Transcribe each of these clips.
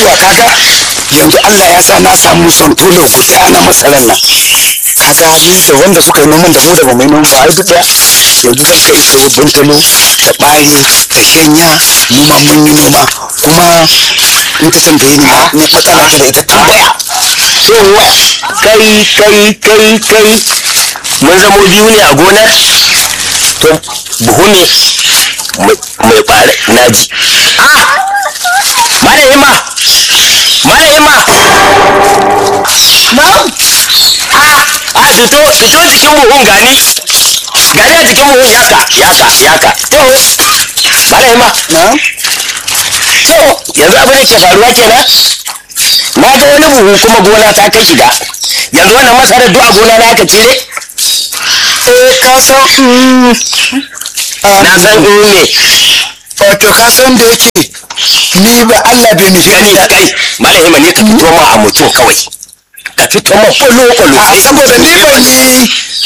yawa kaga yanzu Allah ya sa na samu son tolo guda na masarar nan kaga ni da wanda suka yi noman da mu da ba mai noma ba ai duk daya yanzu zan kai su buntalo da ɓari da shanya mu ma mun yi noma kuma in ta tambaye ni ma ni matsala ta da ita tambaya yawa kai kai kai kai mun zamo biyu ne a gonar to buhu ne mai fara naji ah mara hima mara hima ah ah fito fito jikin buhun gani gani a jikin buhun yaka yaka yaka to mara hima na to yanzu abin da ke faruwa kenan na ga wani buhu kuma gona ta kai shiga yanzu wannan masarar duk a gona na aka cire eh ka san mm, ah, na san in ne wato ka san da yake ni ba Allah bai nufi gani ni da kai malahima ne ka fito ma a mutum kawai ka fito ma kwallo kwallo a saboda ni ban yi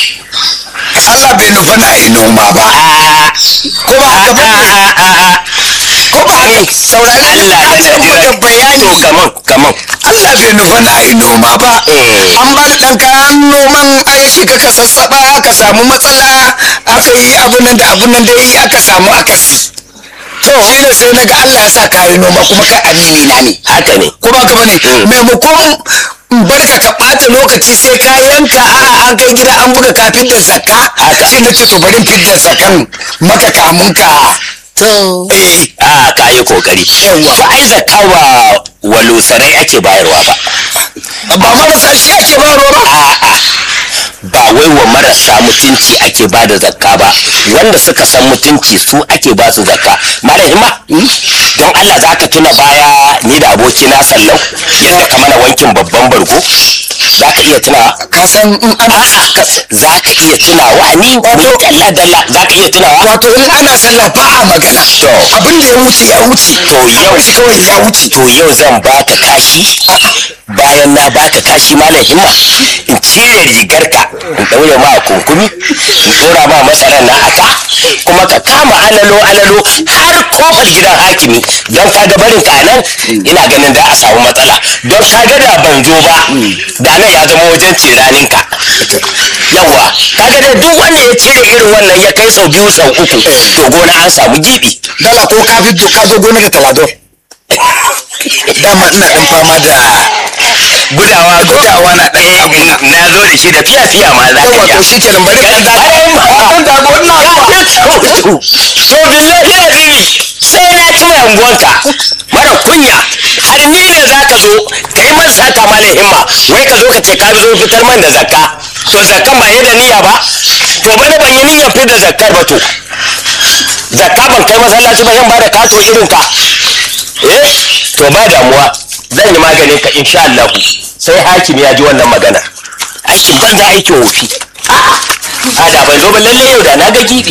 Allah bai nufa na yi noma ba ko ba haka ba ko ba haka saurari Allah na da ce maka to bayani kaman kaman Allah bai nufa na yi noma ba Eh. an ba da ɗan kayan noman an shiga ka sassaɓa aka samu matsala aka yi abun nan da abun nan da yi aka samu akasi to shi ne sai na ga Allah ya sa kayi noma kuma kai amini na ne haka ne ko ba ka bane maimakon barka ka ɓata lokaci sai ka yanka a'a an kai gida an buga ka fidda zakka Haka. shi na ce to bari in fidda zakkan maka kamun ka to eh a ka yi kokari Yawwa. to ai zakka wa walusarai ake bayarwa ba ba marasa shi ake ba ba a'a ba wai wa marasa mutunci ake ba da zakka ba wanda suka san mutunci su ake ba su zakka malahima don Allah za ka tuna baya ni da abokina sallau yadda ka mana wankin babban bargo za ka iya tunawa ka san in ana a'a ka- za ka iya tunawa ni ni dalla dalla za ka iya tunawa wato in ana sallah ba a magana To. abin da ya wuce ya wuce to yau shi kawai ya wuce to yau zan baka kashi bayan na baka kashi malam himma in cire rigarka in daure ma kunkumi in dora ma masarar na aka kuma ka kama alalo alalo har kofar gidan hakimi don ka ga barin ka nan ina ganin da a samu matsala don ka ga da ban zo ba da nan ya zama wajen ciranin ka yawa kaga da duk wanda ya cire irin wannan ya kai sau biyu sau uku to gona an samu gibi dala ko ka fito ka zo gona da talado dama ina dan fama da gudawa gudawa na dan abu na na zo da shi da fiya fiya ma za ka yawa iya to shi kenan bari kan dago kan dago ina zuwa to billahi azimi sai na ci mai unguwanka mara kunya har ni ne za ka zo ka yi man sata mana himma wai ka zo ka ce ka zo fitar man da zakka to zakkan ba yi da niyya ba to bana ban yi niyyar fitar da zakkar ba to zakka ban kai masallaci ba zan ba da kato irin ka eh to ba damuwa zan yi maganin ka insha Allah sai hakim ya ji wannan magana aikin banza aikin wofi a da ban zo ba lalle yau da na ga gibi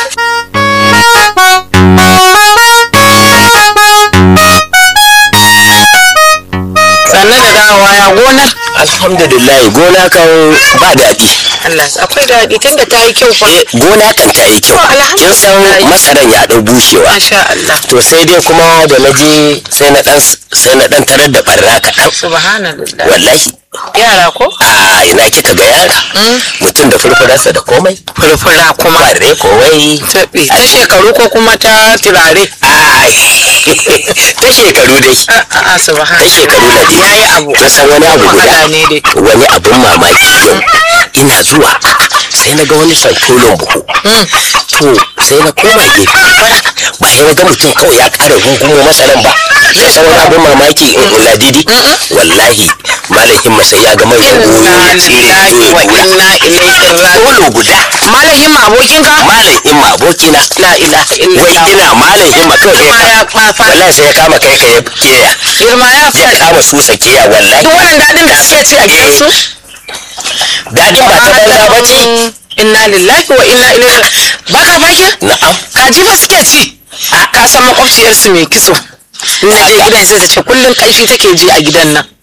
sannan da dawowa ya gonar alhamdulillah gona kan ba daɗi Allah akwai daɗi tunda ta yi kyau fa Eh, gona kan ta yi kyau To, kin san alhamdulillah. masaran ya ɗau bushewa masha Allah to sai dai kuma da na je sai na ɗan sai na ɗan tarar da ɓarna kaɗan subhanallah wallahi yara ko a ina kika ga yara mutum da furfurarsa da komai furfura kuma kwarre kowai taɓe ta shekaru ko kuma ta turare ai ta shekaru dai a'a ta subhanallah shekaru na dai yayi abu kin san wani abu guda wahala ne dai wani abun mamaki yau ina zuwa sai na ga wani santolon buhu to sai na koma gefe ba sai na ga mutum kawai ya kara gungumo masaran ba sai san wani abun mamaki in ladidi wallahi malamin ma sai ya ga mai inna goyo ya tsire lillahi ya wa kura inna ilaihi raji'un solo guda malamin ma abokinka malamin ma abokina la ilaha wai illallah ina malamin ma kawai girma sai ya ya fafa wallahi sai ya kama kai ka ya keya girma ya ya fafa kama su sakiya wallahi duk wannan daɗin da suke ci a gidansu dadin ba ta banza ba ce inna lillahi wa inna ilaihi baka baki na'am kaji ba suke ci a ka san makwabciyarsu mai kitso in na je gidan sai ta ce kullum kanshi take ji a gidan nan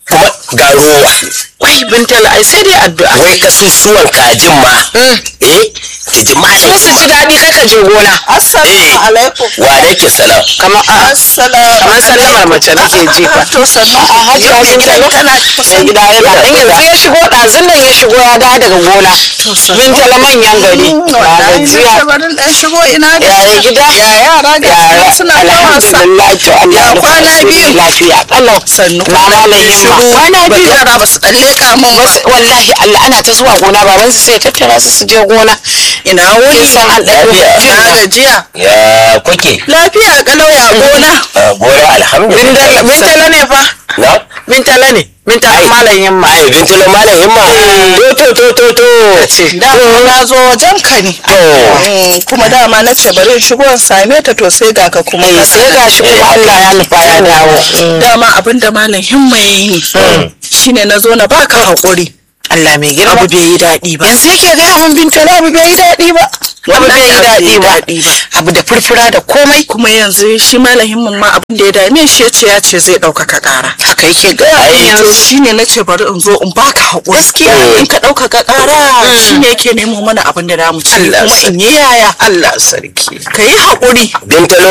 kuma ga rowa wai bintala ai sai dai addu'a wai kasusuwan kajin ma eh ki ji malam su ji daɗi kai ka je gona assalamu alaikum wa alaikum salam kamar a assalamu kamar sallamar mace nake jifa to sannu a hajji Ya gidan bintalo kana mai gida yana dan yanzu ya shigo ɗazun nan ya shigo ya dawo daga gona bintala manyan gari ba gajiya barin dan shigo ina da yaya gida ya yara ga yara suna ta wasa alhamdulillah to Allah Ya ya rufa kwana asiri. biyu. lafiya kalau sannu na malayin ma kwana biyu yara ba su dan leka mun ba wallahi Allah ana ta zuwa gona baban su sai tattara su su je gona ina wuni kin san an ɗauko Lafiya. na gajiya ya kuke lafiya kalau ya gona Ah, gora alhamdulillah bintala ne fa na bintala ne bintala malayin ma ai bintulo malam himma to to to to to da na zo wajen ka ne to Mm, kuma dama na ce bari in shigo in same ta to sai ga ka kuma eh sai gashi kuma Allah ya nufa ya dawo dama abin da malam himma ya yi ne shine na zo na baka haƙuri Allah mai girma abu bai yi daɗi ba yanzu yake gaya min bintala abu bai yi daɗi ba abu bai yi daɗi ba abu da furfura da komai kuma yanzu shi malam himman ma abin da ya dame shi ya ce ya ce zai ɗaukaka ƙara haka yake gaya min Ai, yanzu yanzu shine na ce bari in zo in baka haƙuri Gaskiya. in ka ɗaukaka ƙara shine yake nemo mana abin da za mu ci Allah kuma in yi yaya Allah sarki ka yi haƙuri bintalo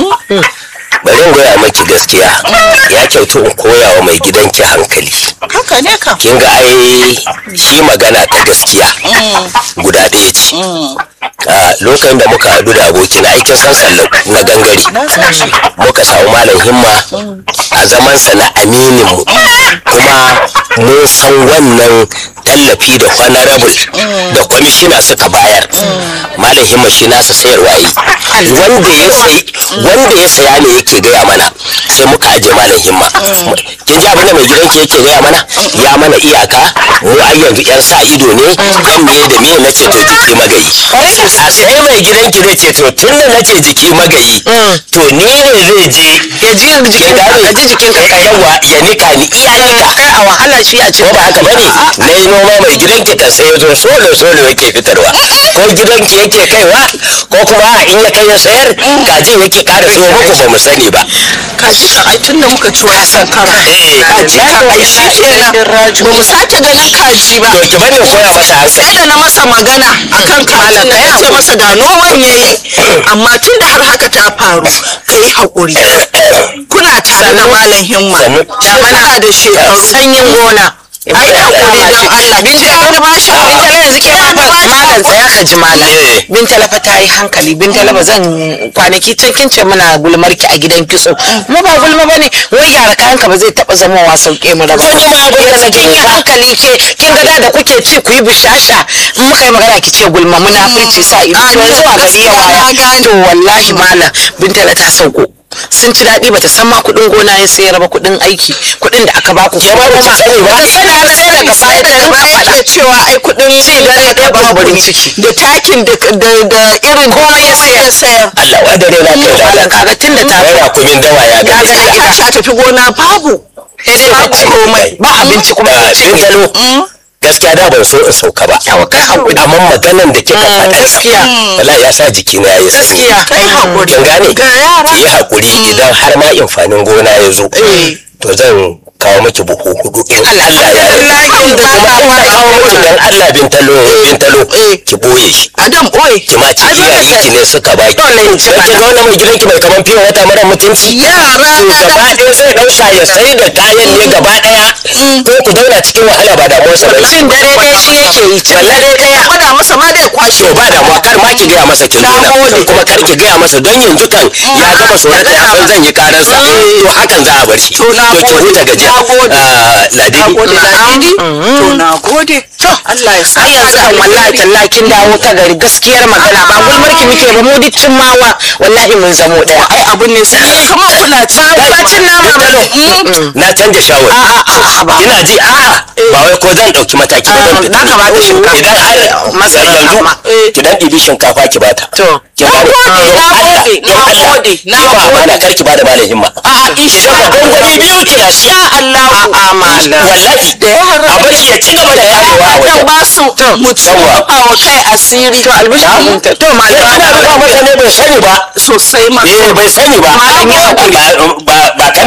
bari in goya maki gaskiya ya kyautu in koya wa mai gidanki hankali haka ne ka kin ga ai shi magana ta gaskiya guda ɗaya ce a lokacin da muka haɗu da abokina aikin san sallau na gangare muka samu malam himma a zamansa na aminin mu kuma mun san wannan tallafi da honorable da kwamishina suka bayar malam himma shi nasa sayarwa yi wanda ya sayi wanda ya saya ne yake gaya mana sai muka aje malam himma kin ji abin da mai gidanki yake gaya mana ya mana iyaka mu ai yanzu yan sa ido ne yan miye da miye na ce to jiki magayi a sai mai gidanki zai ce to tun da na ce jiki magayi to ni ne zai je ya ji jikin ka ya ji jikin ka kai yawa ya nika ni iya nika kai a wahala shi a ce ko ba haka bane na yi noma mai gidanki kan sai ya zo solo solo yake fitarwa ko gidanki yake kaiwa ko kuma a in ya kai ya sayar kajin yake kara siyo muku ba mu sani ba ka ji ka ai tun da muka ci wani sankara Eh, ka ji ka ai shi kenan ba mu sake ganin kaji ba to ki bari in koya masa hankali sai da na masa magana akan kajin na ya ce masa ga noman yayi amma tun da har haka ta faru ka yi haƙuri kuna tare da malam himma Sannu. shekara da shekaru sanyin gona ai haƙuri don Allah bin ji wani ba shi Bintala yanzu ke fa malam tsaya ka ji malam. Eh. Bintala fa ta yi hankali Bintala ba zan kwanaki can kin ce muna gulmar ki a gidan kitso. Mu ba gulma bane wai gyara kayan ka ba zai taba zama wa sauke mu da ba. Zan yi ma gulma Yanzu kin yi hankali ke kin ga da da kuke ci ku yi bishasha in muka yi magana ki ce gulma muna furci sa ido. To yanzu a gari ya waya. To wallahi malam Bintala ta sauko. sun ci daɗi bata san ma kuɗin gona ya sayar ba kuɗin aiki kuɗin da aka baku Ke ma bata sani ba? Bata sani ba sai daga baya ta rinka faɗa ke cewa ai kudin Ci dare ɗaya babu kumburin ne. ciki. da takin da da da irin Komai ya sayar. ya sayar Allah wa dare na kai da malam kaga tun da ta Wai kumin dawa ya ga ga gaskiya. gida. ta tafi gona babu sai dai babu bacci komai ba abinci kuma Ah, ya ce Bintalo gaskiya da ban so in sauka ba Yawa, kai haƙuri. amma maganan da kika faɗa gaskiya. wallahi ya sa jikina ya yi sanyi gaskiya kai haƙuri kin gane ga yara ki yi haƙuri idan har ma amfanin gona ya zo to zan kawo miki buhu hudu in Allah ya yarda kuma in na kawo miki dan Allah bintalo bintalo ki boye shi adam boye ki ma ci iyayenki ne suka baki Dole in ci don ki ga wannan mai gidanki mai kaman fiye wata mara mutunci yara to na gaba ɗaya zai ɗauka ya sai da kayan ne gaba ɗaya ko ku zauna cikin wahala ba damuwarsa ba cin dare ɗaya shi yake yi cin dare ɗaya faɗa masa ma dai kwashe to ba damuwa kar ma ki gaya masa kin Na daina gode. kuma kar ki gaya masa don yanzu kan ya gama tsoron ya san zan yi karansa to hakan za a bar shi to na ki gode. huta gajiya Na gode. Ah, ladidi na gode ladidi to na gode to Allah ya sa har yanzu kan wallahi tallahi kin dawo ta gari gaskiyar magana ba gulmarki muke ba mu duk cin mawa wallahi mun zamo ɗaya ai abun ne sai kamar kuna ci ba cin nama ba ne na canja shawari a'a ba ina ji a'a ba wai ko zan ɗauki mataki ba zan na kamata shinkafa. idan har Masara yanzu ma. ki dan ɗibi shinkafa ki bata To. ki bada gode, na gode, na na gode. ba na kar ki bada malam himma a insha Idan ka gwangwani biyu ki da shi Allah a'a malam wallahi da yara a bar shi ya ci gaba da yarewa a dan wajen ba su mu ci Yawwa. wa kai asiri to albishirin ta to Sai malam ana rufa masa ne bai sani ba sosai ma eh bai sani ba Malam ya ba ba- ba kanin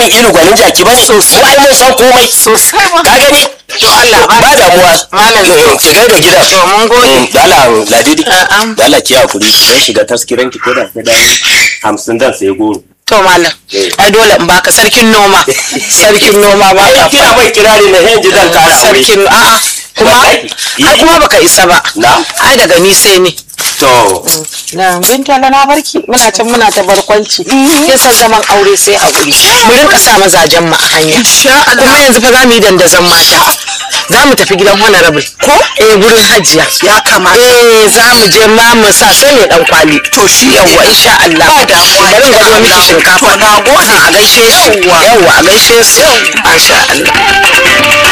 labarin ilu gwanin jaki ba sosai ai mun san komai sosai ma ka gani to Allah ba ba damuwa Malam Eh, ki gaida gidan to mun gode Mm, dala ladidi Na'am. dala ki hakuri zan shiga taskiran ki ko da sai da hamsin dan sai goro to malam ai dole in baka sarkin noma sarkin noma ba ka ai kira mai kirari na yanzu zan kara aure sarkin a'a kuma Wallahi. ai kuma baka isa ba na ai daga ni sai ni to na binta na barki muna can muna ta barkwanci kin san zaman aure sai haƙuri mu rinka sa mazajen mu a hanya kuma yanzu fa za mu yi dandazon mata za mu tafi gidan honorable ko eh gurin hajiya ya kamata eh za mu je ma mu sa sai ne dan kwali to shi yawa insha Allah ba damuwa bari mu gado miki shinkafa na gode a gaishe su yawa a gaishe su masha Allah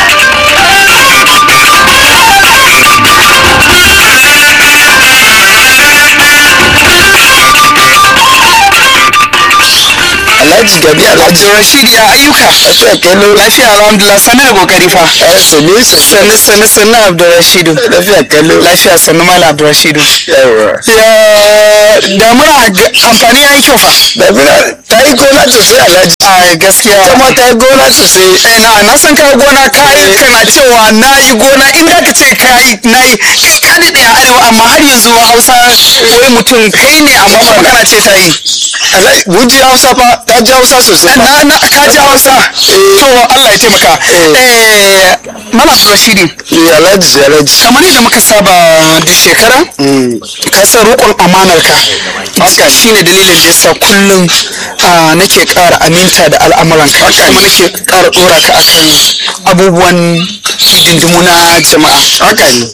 alhaji gabi alhaji rashid ya ayyuka lafiya kallo lafiya alhamdulillah sani da kokari fa sani sani sani sani abdurrashidu lafiya kallo lafiya sani mala abdurrashidu yawa ya damuna ga- amfani ya yi kyau fa damuna ta yi gona sosai alhaji a gaskiya kuma ta yi gona sosai eh na na san ka gona ka yi kana cewa na yi gona in da ka ce ka yi na yi ka daɗe a arewa amma har yanzu hausa wai mutum kai ne amma kuma kana ce ta yi mun ji hausa fa ta ji hausa sosai na na ka ji hausa to Allah ya taimaka eh malam rashidi alhaji alhaji kamar yadda muka saba duk shekara ka san roƙon amanar ka shine dalilin da yasa kullum ah, nake ƙara aminta da al'amuranka kuma nake ƙara ɗora ka akan abubuwan hidindimu na jama'a haka ne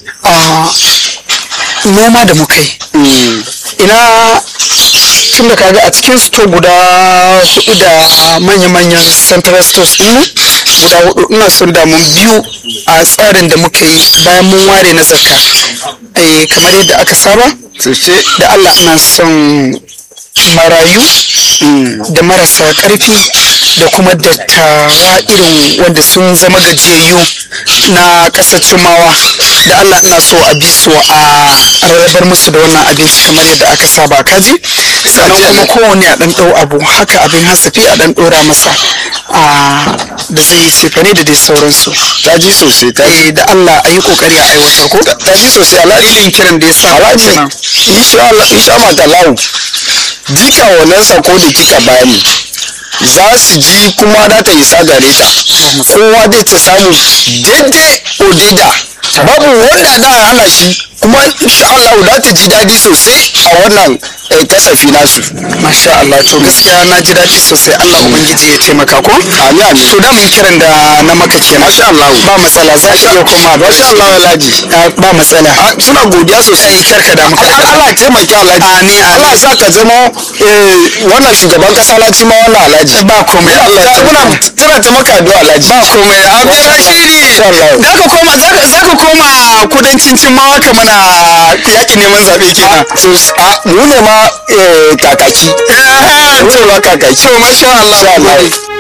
noma da muka yi ina tun da kaga a cikin store guda hudu da manya-manyan central stores din nan guda hudu ina son da mun biyu a tsarin da muka yi bayan mun ware na zakka eh kamar yadda aka saba da Allah ina son marayu da marasa karfi da kuma dattawa irin wanda sun zama gajiyayyu na ƙasar cimawa da Allah ina so a bi su a rarrabar musu da wannan abinci kamar yadda aka saba kaji sannan kuma kowane a ɗan ɗau abu haka abin hasafi a ɗan ɗora masa a da zai yi cefane da dai sauransu ta ji sosai ta ji da Allah a yi kokari a aiwatar ko ta ji sosai alhaji kiran da ya sa alhaji insha Allah insha Allah talahu duka wannan sako da kika bani za su ji kuma za ta isa gare ta kowa zai ta samu daidai odida babu wanda za a hana shi kuma insha Allah za ta ji daɗi sosai a wannan eh, kasafi nasu masha Allah to gaskiya na ji daɗi sosai Allah ubangiji ya taimaka ko amin amin to da mun kiran da na maka kenan masha Allah ba matsala za ka iya koma ba masha Allah Alhaji ba matsala suna godiya sosai karka da muka Allah ya taimaka Alhaji amin Allah sa ka zama eh, wannan shugaban kasa na ci ma wannan Alhaji ba komai Allah ya muna tana ta maka addu'a Alhaji ba komai abin rashidi da ka koma za ka koma kudancin cimmawa ka mana yaƙi neman zaɓe kenan mu ne ma kakaki mu ne ma kakaki to masha Allah